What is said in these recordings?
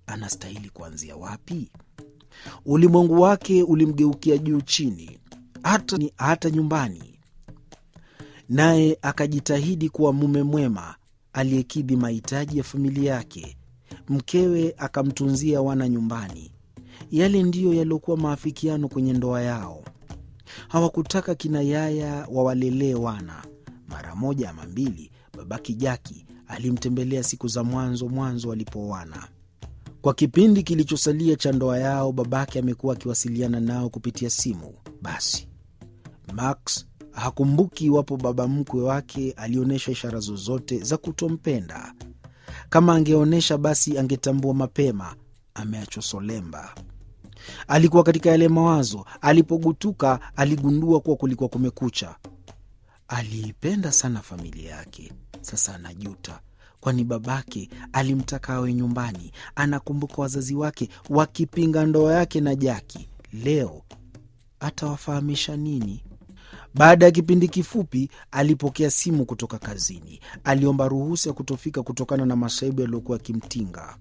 anastahili kuanzia wapi? Ulimwengu wake ulimgeukia juu chini, hata, hata nyumbani. Naye akajitahidi kuwa mume mwema aliyekidhi mahitaji ya familia yake. Mkewe akamtunzia wana nyumbani. Yale ndiyo yaliyokuwa maafikiano kwenye ndoa yao. Hawakutaka kina yaya wawalelee wana. Mara moja ama mbili, babaki Jaki alimtembelea siku za mwanzo mwanzo walipooana. Kwa kipindi kilichosalia cha ndoa yao, babake amekuwa akiwasiliana nao kupitia simu. Basi Max hakumbuki iwapo baba mkwe wake alionyesha ishara zozote za kutompenda. Kama angeonyesha, basi angetambua mapema ameachwa solemba. Alikuwa katika yale mawazo. Alipogutuka aligundua kuwa kulikuwa kumekucha. Aliipenda sana familia yake. Sasa anajuta, kwani babake alimtaka awe nyumbani. Anakumbuka wazazi wake wakipinga ndoa yake na Jaki. Leo atawafahamisha nini? Baada ya kipindi kifupi, alipokea simu kutoka kazini. Aliomba ruhusa ya kutofika kutokana na masaibu yaliyokuwa yakimtinga.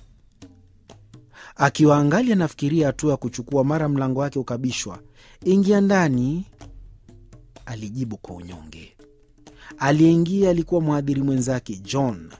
Akiwa angali anafikiria hatua ya kuchukua, mara mlango wake ukabishwa. Ingia ndani, alijibu kwa unyonge. Aliyeingia alikuwa mhadhiri mwenzake John.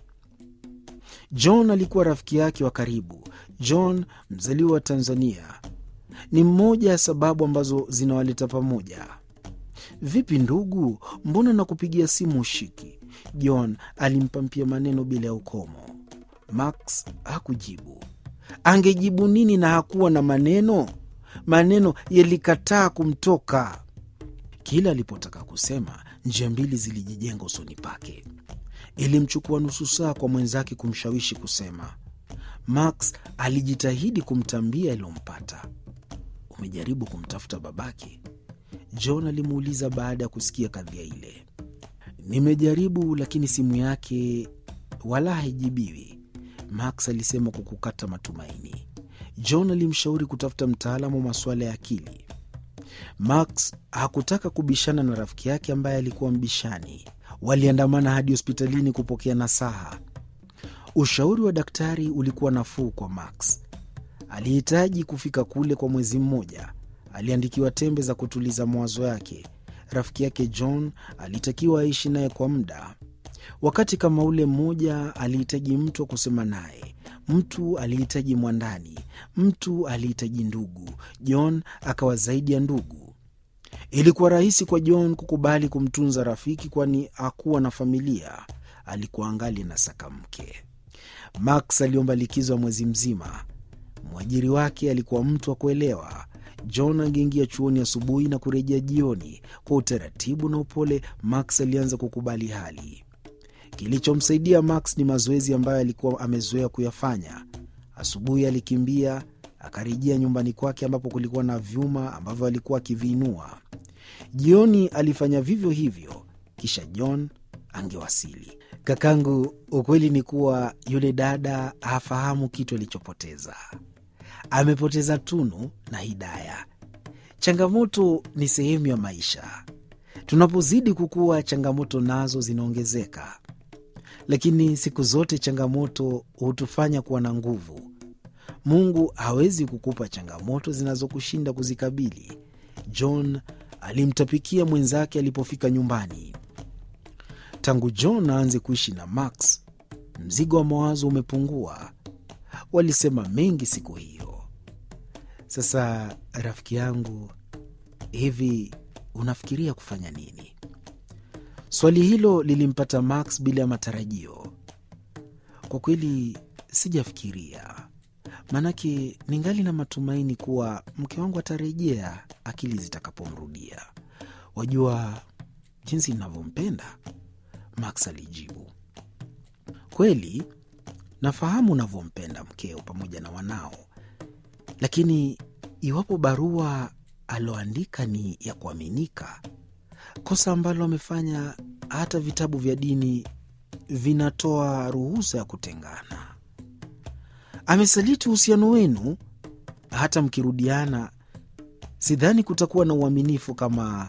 John alikuwa rafiki yake wa karibu. John, mzaliwa wa Tanzania, ni mmoja ya sababu ambazo zinawaleta pamoja. Vipi ndugu, mbona nakupigia simu ushiki? John alimpampia maneno bila ya ukomo. Max hakujibu. Angejibu nini na hakuwa na maneno? Maneno yalikataa kumtoka. Kila alipotaka kusema, njia mbili zilijijenga usoni pake. Ilimchukua nusu saa kwa mwenzake kumshawishi kusema. Max alijitahidi kumtambia yaliyompata. Umejaribu kumtafuta babake? John alimuuliza baada ya kusikia kadhia ile. Nimejaribu, lakini simu yake wala haijibiwi, Max alisema kwa kukata matumaini. John alimshauri kutafuta mtaalamu wa masuala ya akili. Max hakutaka kubishana na rafiki yake ambaye alikuwa mbishani. Waliandamana hadi hospitalini kupokea nasaha. Ushauri wa daktari ulikuwa nafuu kwa Max. Alihitaji kufika kule kwa mwezi mmoja. Aliandikiwa tembe za kutuliza mawazo yake. Rafiki yake John alitakiwa aishi naye kwa muda. Wakati kama ule mmoja alihitaji mtu wa kusema naye, mtu alihitaji mwandani, mtu alihitaji ndugu. John akawa zaidi ya ndugu. Ilikuwa rahisi kwa John kukubali kumtunza rafiki, kwani hakuwa na familia. Alikuwa angali na saka mke. Max aliomba likizo ya mwezi mzima. Mwajiri wake alikuwa mtu wa kuelewa. John angeingia chuoni asubuhi na kurejea jioni. Kwa utaratibu na upole, Max alianza kukubali hali. Kilichomsaidia Max ni mazoezi ambayo alikuwa amezoea kuyafanya. Asubuhi alikimbia akarejea nyumbani kwake, ambapo kulikuwa na vyuma ambavyo alikuwa akiviinua. Jioni alifanya vivyo hivyo, kisha John angewasili. Kakangu, ukweli ni kuwa yule dada hafahamu kitu alichopoteza. Amepoteza Tunu na Hidaya. Changamoto ni sehemu ya maisha. Tunapozidi kukua, changamoto nazo zinaongezeka, lakini siku zote changamoto hutufanya kuwa na nguvu. Mungu hawezi kukupa changamoto zinazokushinda kuzikabili. John alimtapikia mwenzake alipofika nyumbani. Tangu John aanze kuishi na Max, mzigo wa mawazo umepungua. Walisema mengi siku hiyo. Sasa rafiki yangu, hivi unafikiria kufanya nini? Swali hilo lilimpata Max bila ya matarajio. Kwa kweli sijafikiria, maanake ningali na matumaini kuwa mke wangu atarejea akili zitakapomrudia. Wajua jinsi ninavyompenda, Max alijibu. Kweli nafahamu unavyompenda mkeo pamoja na wanao, lakini iwapo barua aloandika ni ya kuaminika, kosa ambalo amefanya hata vitabu vya dini vinatoa ruhusa ya kutengana. Amesaliti uhusiano wenu. Hata mkirudiana, sidhani kutakuwa na uaminifu kama